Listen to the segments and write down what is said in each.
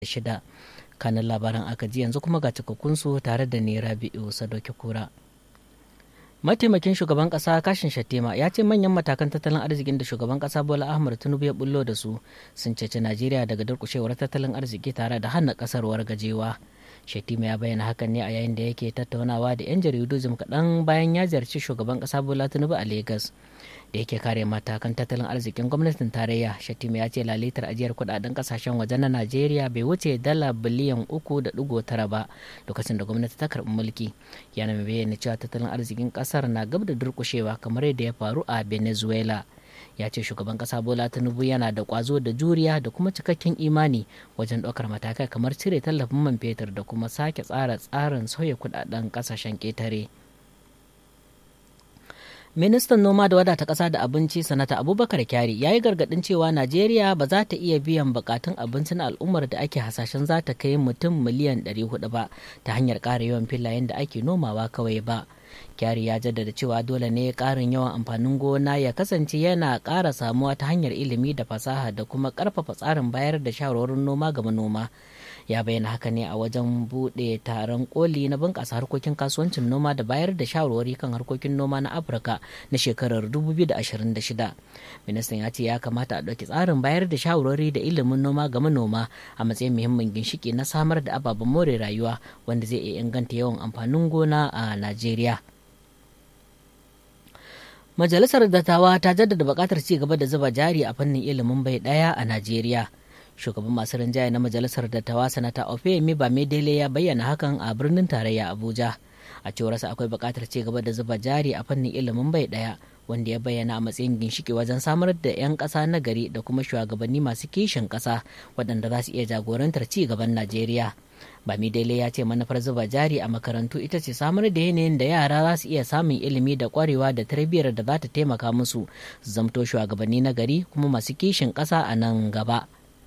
shida kanin labaran aka ji yanzu kuma ga cikakkunsu tare da ne rabi'u sadoki kura mataimakin shugaban kasa kashin shattima ya ce manyan matakan tattalin arzikin da shugaban kasa bola ahmad tinubu ya bullo da su sun cece najeriya daga durkushewar tattalin arziki tare da hana kasar wargajewa shattima ya bayyana hakan ne a yayin da yake tattaunawa da 'yan jaridu jim kaɗan bayan ya ziyarci shugaban kasa bola tinubu a lagos da yake kare matakan tattalin arzikin gwamnatin tarayya shatima ya ce lalitar ajiyar kudaden kasashen waje na najeriya bai wuce dala biliyan uku da digo tara ba lokacin da gwamnati ta karbi mulki yana mai bayyana cewa tattalin arzikin kasar na gab da durkushewa kamar yadda ya faru a venezuela ya ce shugaban kasa bola tinubu yana da kwazo da juriya da kuma cikakken imani wajen ɗaukar matakai kamar cire tallafin man fetur da kuma sake tsara tsarin sauya kudaden kasashen ƙetare. ministan noma da wadata ƙasa da abinci sanata abubakar kyari ya yi gargaɗin cewa najeriya ba za ta iya biyan bukatun abinci na al'ummar da ake hasashen za ta kai mutum miliyan 400 ba ta hanyar ƙara yawan filayen da ake nomawa kawai ba kyari ya jaddada cewa dole ne ƙarin yawan amfanin gona ya kasance yana ƙara samuwa ta hanyar ilimi da fasaha da kuma ƙarfafa tsarin bayar da shawarwarin noma ga manoma ya bayyana haka ne a wajen buɗe taron koli na bunƙasa harkokin kasuwancin noma da bayar da shawarwari kan harkokin noma na afirka na shekarar 2026 ministan ya ce ya kamata a ɗauki tsarin bayar da shawarwari da ilimin noma ga manoma a matsayin muhimmin ginshiki na samar da ababen more rayuwa wanda zai iya inganta yawan amfanin gona a najeriya majalisar dattawa ta jaddada buƙatar ci gaba da zuba jari a fannin ilimin bai ɗaya a najeriya shugaban masu rinjaye na majalisar dattawa sanata ofemi bamidele ya bayyana hakan a birnin tarayya abuja a cewarsa akwai buƙatar ci gaba da zuba jari a fannin ilimin bai ɗaya wanda ya bayyana a matsayin ginshiki wajen samar da 'yan ƙasa na gari da kuma shugabanni masu kishin ƙasa waɗanda za su iya jagorantar ci gaban najeriya bamidele ya ce manufar zuba jari a makarantu ita ce samar da yanayin da yara za su iya samun ilimi da kwarewa da tarbiyyar da za ta taimaka musu su zamto shugabanni na gari kuma masu kishin ƙasa a nan gaba.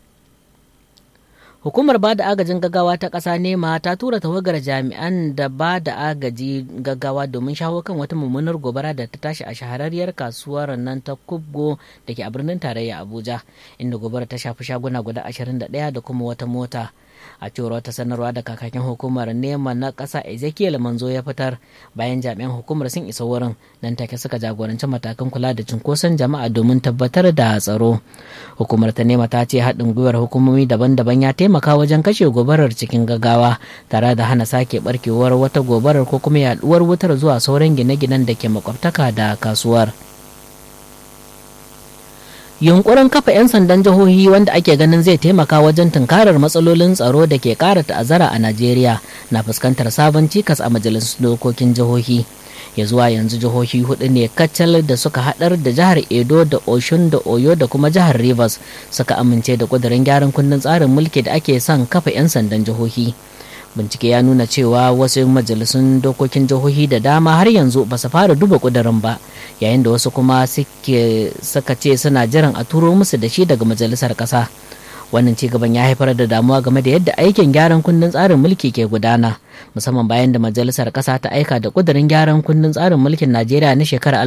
Hukumar ba da agajin gaggawa ta ƙasa nema ta tura tawagar jami'an da ba da agaji gaggawa domin shawo kan wata mummunar gobara da ta tashi a shahararriyar kasuwar nan ta kubgo da ke a birnin tarayya Abuja, inda gobara ta shafi shaguna guda 21 da kuma wata mota. a cewar wata sanarwa da kakakin hukumar nema na ƙasa ezekiel manzo ya fitar bayan jami'an hukumar sun isa wurin nan take suka jagoranci matakan kula da cunkoson jama'a domin tabbatar da tsaro hukumar ta nema ta ce haɗin gwiwar hukumomi daban-daban ya taimaka wajen kashe gobarar cikin gaggawa tare da hana sake barkewar wata gobarar ko kuma yaduwar wutar zuwa sauran gine-ginen da ke makwabtaka da kasuwar. yunkurin kafa 'yan sandan jihohi wanda ake ganin zai taimaka wajen tunkarar matsalolin tsaro da ke kara ta'azzara a najeriya na fuskantar sabon cikas a majalisun dokokin jihohi ya zuwa yanzu jihohi hudu ne kacal da suka hadar da jihar edo da oshun da oyo da kuma jihar rivers suka amince da kudurin gyaran kundin tsarin mulki da ake son kafa 'yan sandan jihohi bincike ya nuna cewa wasu majalisun dokokin jihohi da dama har yanzu ba su fara duba kudirin ba yayin da wasu kuma suka ce suna jiran a turo musu da shi daga majalisar ƙasa wannan ci gaban ya haifar da damuwa game da yadda aikin gyaran kundin tsarin mulki ke gudana musamman bayan da majalisar ƙasa ta aika da kudirin gyaran kundin tsarin mulkin najeriya na shekarar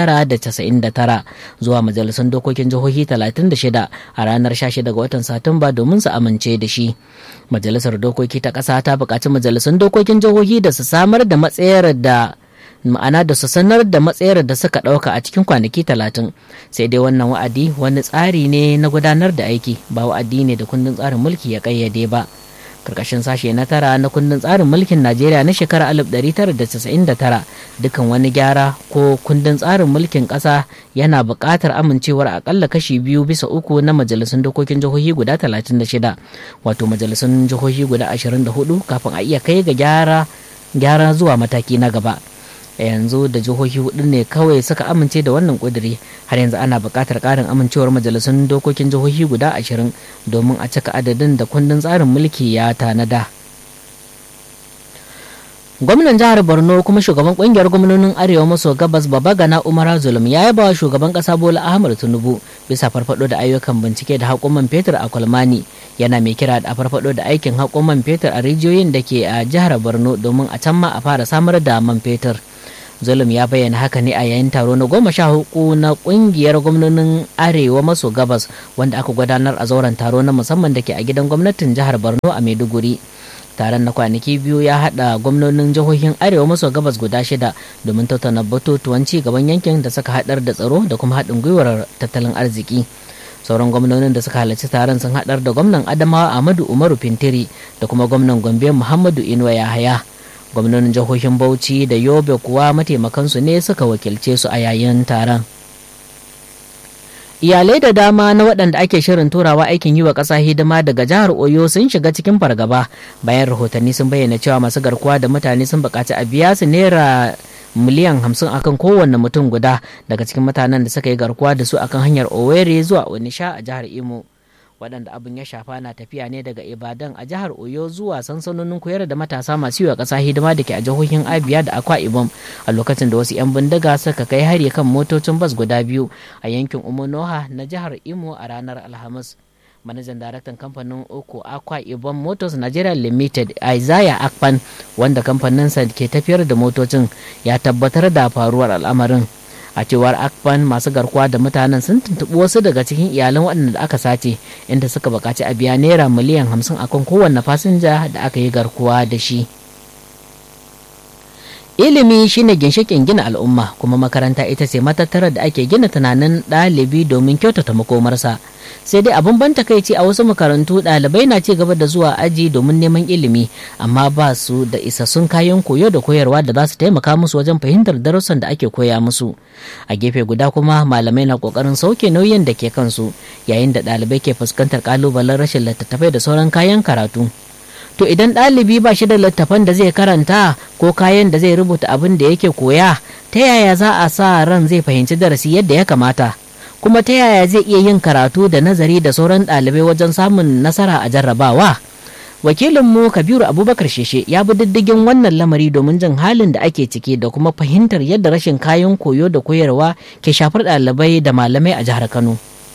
1999 zuwa majalisun dokokin jihohi 36 a ranar 16 ga watan satumba domin su amince da shi majalisar dokoki ta ƙasa ta buƙaci majalisun dokokin jihohi da su samar da matsayar da ma'ana da su sanar da matsayar da suka ɗauka a cikin kwanaki talatin sai dai wannan wa'adi wani tsari ne na gudanar da aiki ba wa'adi ne da kundin tsarin mulki ya ƙayyade ba karkashin sashe na tara na kundin tsarin mulkin najeriya na shekarar 1999 dukan wani gyara ko kundin tsarin mulkin ƙasa yana buƙatar amincewar akalla kashi biyu bisa uku na majalisun dokokin jihohi guda 36 wato majalisun jihohi guda 24 kafin a iya kai ga gyara gyara zuwa mataki na gaba yanzu da jihohi hudu ne kawai suka amince da wannan kuduri har yanzu ana buƙatar ƙarin amincewar majalisun dokokin jihohi guda ashirin domin a cika adadin da kundin tsarin mulki ya tanada gwamnan jihar borno kuma shugaban kungiyar gwamnonin arewa maso gabas babagana umara zulum ya yaba wa shugaban kasa bola ahmad tinubu bisa farfado da ayyukan bincike da haƙon fetur a kwalmani yana mai kira da farfado da aikin haƙon fetur a rijiyoyin da ke a jihar borno domin a can ma a fara samar da man fetur zulum ya bayyana haka ne a yayin taro na goma sha hudu na kungiyar gwamnonin arewa maso gabas wanda aka gudanar a zauren taro na musamman da ke a gidan gwamnatin jihar borno a maiduguri taron na kwanaki biyu ya hada gwamnonin jihohin arewa maso gabas guda shida domin tattauna batutuwan ci gaban yankin da suka hadar da tsaro da kuma haɗin gwiwar tattalin arziki sauran gwamnonin da suka halarci taron sun hadar da gwamnan adamawa ahmadu umaru fintiri da kuma gwamnan gombe muhammadu inuwa yahaya gwamnonin jihohin bauchi da yobe kuwa mataimakansu ne suka wakilce su a yayin taron iyalai da dama na waɗanda ake shirin turawa aikin yi wa ƙasa hidima daga jihar oyo sun shiga cikin fargaba bayan rahotanni sun bayyana cewa masu garkuwa da mutane sun buƙaci a biya su naira miliyan hamsin akan kowanne mutum guda daga cikin mutanen da suka yi garkuwa da su akan hanyar owerri zuwa onisha a jihar imo waɗanda abin ya shafa na tafiya ne daga ibadan a jihar oyo zuwa sansanonin koyar da matasa masu yiwa ƙasa hidima da ke a jihohin abia da akwa ibom a lokacin da wasu 'yan bindiga suka kai hari kan motocin bas guda biyu a yankin umunoha na jihar imo a ranar alhamis manajan daraktan kamfanin uku akwa ibom motors nigeria limited isaiah akpan wanda kamfaninsa ke tafiyar da motocin ya tabbatar da faruwar al'amarin a cewar akpan masu garkuwa da mutanen sun tuntuɓi wasu daga cikin iyalan waɗanda aka sace inda suka buƙaci a biya naira miliyan hamsin akan kowanne fasinja da aka yi garkuwa da shi ilimi shine ginshikin gina al'umma kuma makaranta ita ce matattarar da ake gina tunanin ɗalibi domin kyautata makomarsa sai dai abin ban takaici a wasu makarantu ɗalibai na ci gaba da zuwa aji domin neman ilimi amma ba su da isassun kayan koyo da koyarwa da za su taimaka musu wajen fahimtar darussan da ake koya musu a gefe guda kuma malamai na kokarin sauke nauyin da ke kansu yayin da ɗalibai ke fuskantar kalubalen rashin littattafai da sauran kayan karatu to idan ɗalibi ba shi da littafan da zai karanta ko kayan da zai rubuta abin da yake koya ta yaya za a sa ran zai fahimci darasi yadda ya kamata kuma ta yaya zai iya yin karatu da nazari da sauran ɗalibai wajen samun nasara a jarrabawa wakilinmu kabiru abubakar sheshe ya bi diddigin wannan lamari domin jin halin da ake ciki da kuma fahimtar yadda rashin kayan koyo da koyarwa ke shafar ɗalibai da malamai a jihar kano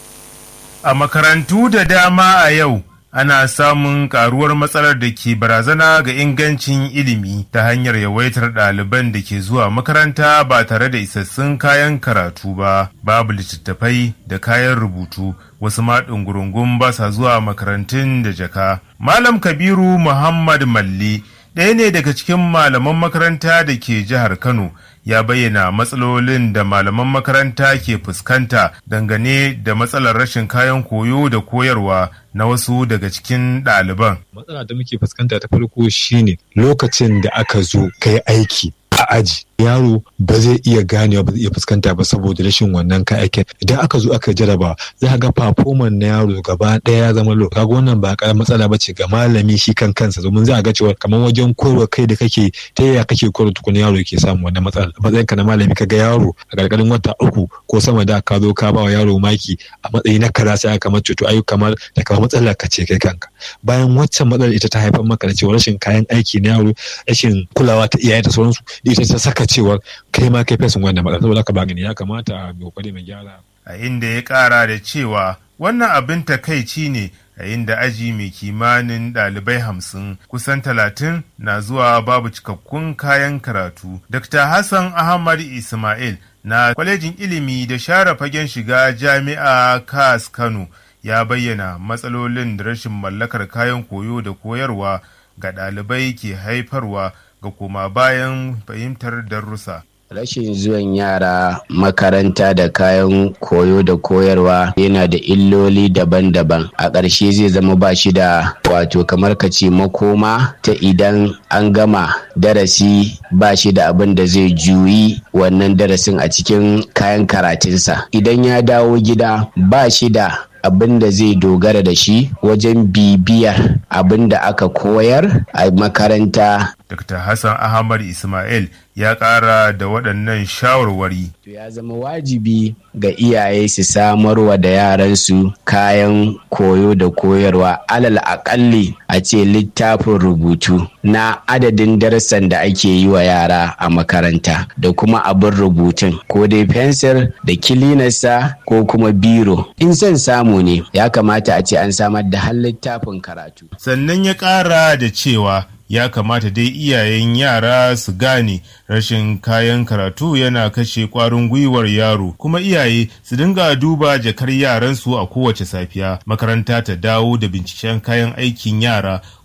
a makarantu da dama a yau ana samun karuwar matsalar da ke barazana ga ingancin ilimi ta hanyar yawaitar ɗaliban da ke zuwa makaranta ba tare da isassun kayan karatu ba babu littattafai da kayan rubutu wasu ma ɗungurungun ba sa zuwa makarantun da jaka malam kabiru muhammad malli ɗaya ne daga cikin malaman makaranta da ke jihar kano ya bayyana matsalolin da malaman makaranta ke fuskanta dangane da matsalar rashin kayan koyo da koyarwa na wasu daga cikin ɗaliban. Matsala da muke fuskanta ta farko shine lokacin da aka zo kai aiki a aji yaro ba zai iya ganewa ba zai iya fuskanta ba saboda rashin wannan kayakin idan aka zo aka jaraba za ga performance na yaro gaba ɗaya ya zama low kaga wannan ba karamar matsala ba ce ga malami shi kan kansa domin za a ga cewa kamar wajen koyarwa kai da kake ta yaya kake koyarwa tukuna yaro ke samu wannan matsala matsayinka na malami ka ga yaro a ƙarƙarin wata uku ko sama da ka zo ka ba wa yaro maki a matsayi na kaza sai aka kamar cuto ayu kamar da kamar matsala ka ce kai kanka bayan waccan matsalar ita ta haifar maka da cewa rashin kayan aiki na yaro rashin kulawa ta iyaye da sauransu ita ta saka cewar kai ma kai fesin wannan matsala saboda haka ba gani ya kamata mai kokari mai gyara a inda ya kara da cewa wannan abin takaici ne a inda aji mai kimanin ɗalibai hamsin kusan talatin na zuwa babu cikakkun kayan karatu dr hassan ahmad ismail na kwalejin ilimi da share fagen shiga jami'a kas kano ya bayyana matsalolin da rashin mallakar kayan koyo da koyarwa ga ɗalibai ke haifarwa ga koma bayan fahimtar darussa. Rashin zuwan yara makaranta da kayan koyo da koyarwa yana da illoli daban-daban. A ƙarshe zai zama ba shi da wato kamar ka ce makoma ta idan an gama darasi ba shi da abin da zai juyi wannan darasin a cikin kayan karatunsa. Idan ya dawo gida ba shi da abin da zai dogara da shi wajen bibiyar abin da aka koyar a makaranta. Dr. Hassan Ahmad Ismail ya ƙara da waɗannan shawarwari. Ya zama wajibi ga iyaye su samarwa da yaransu kayan koyo da koyarwa alal aƙalli a ce littafin rubutu na adadin darasan da ake yi wa yara a makaranta da kuma abin rubutun ko dai fensir da kilinarsa ko kuma biro. In son samu ne ya kamata a ce an samar da har littafin karatu. Sannan ya ƙara da cewa ya kamata dai iyayen yara su gane rashin kayan karatu yana kashe kwarin gwiwar yaro kuma iyaye su dinga duba jakar yaransu a kowace safiya makaranta ta dawo da binciken kayan aikin yara